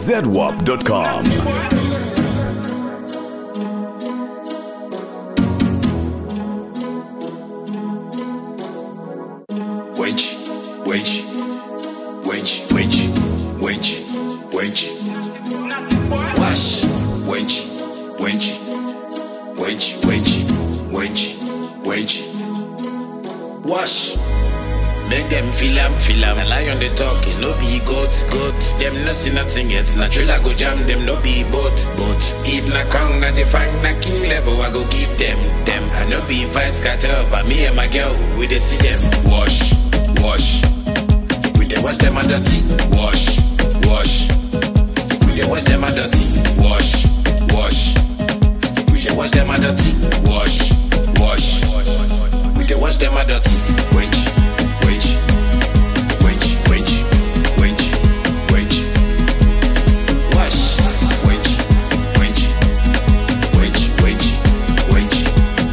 zedwap.com. wench, wench, wench, wench, wench, wench. Wash, wench, wench, wench, wench, wench, wench. Wash. Make them feel am, feel am. A lion they talking, no be goat, goat. Them no see nothing yet. Natural I go jam them, no be boat, boat. If na crown, na the fang, na king level, I go give them, them. I no be vibes scatter, but me and my girl, we dey see them. Wash, wash. We dey wash them a dirty. Wash, wash. We dey wash them a dirty. Wash, wash. We dey wash them a dirty. Wash, wash. We dey wash them a dirty. Wench, wench, wench, wench, wench, wench. Wash, wench, wench, wench, wench, wench,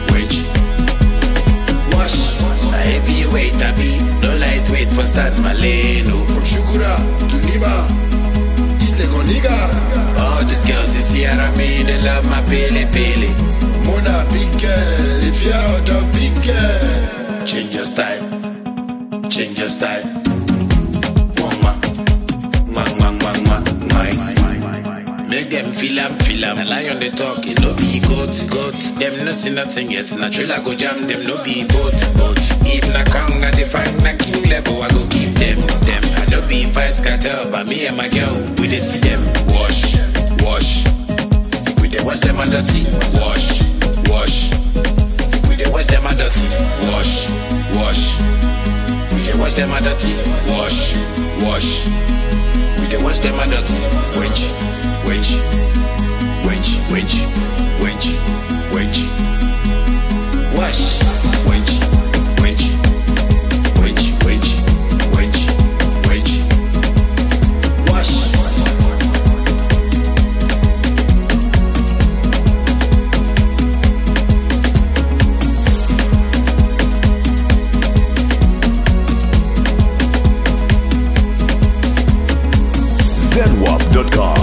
wench. Wash. A heavyweight I be, no lightweight for Stan Maleno. From Shukura to Niba, East Lake nigga. All these girls you see around me, they love my pele pele. Mona big girl, if you're the big girl, change your style, change your style. Mwah, mwah, mwah, mwah, mwah, mwah. Make them feel am, feel am. A lion they talk, it no be goat, goat. Them no see nothing yet. Natural I go jam them, no be boat, boat. If na crown, I define na king level, I go give them, them. I no be vibes scatter, but me and my girl, we dey see them. Wash, wash. We dey wash them a dirty. Wash, wash. We dey wash them a dirty. Wash, wash. We dey wash them a dirty. Wash, wash. We dey wash them a dirty. Wench, wench, wench, wench, wench, wench. Wash, wench, wench, wench, wench, wench, wench. Wash. zedwap.com.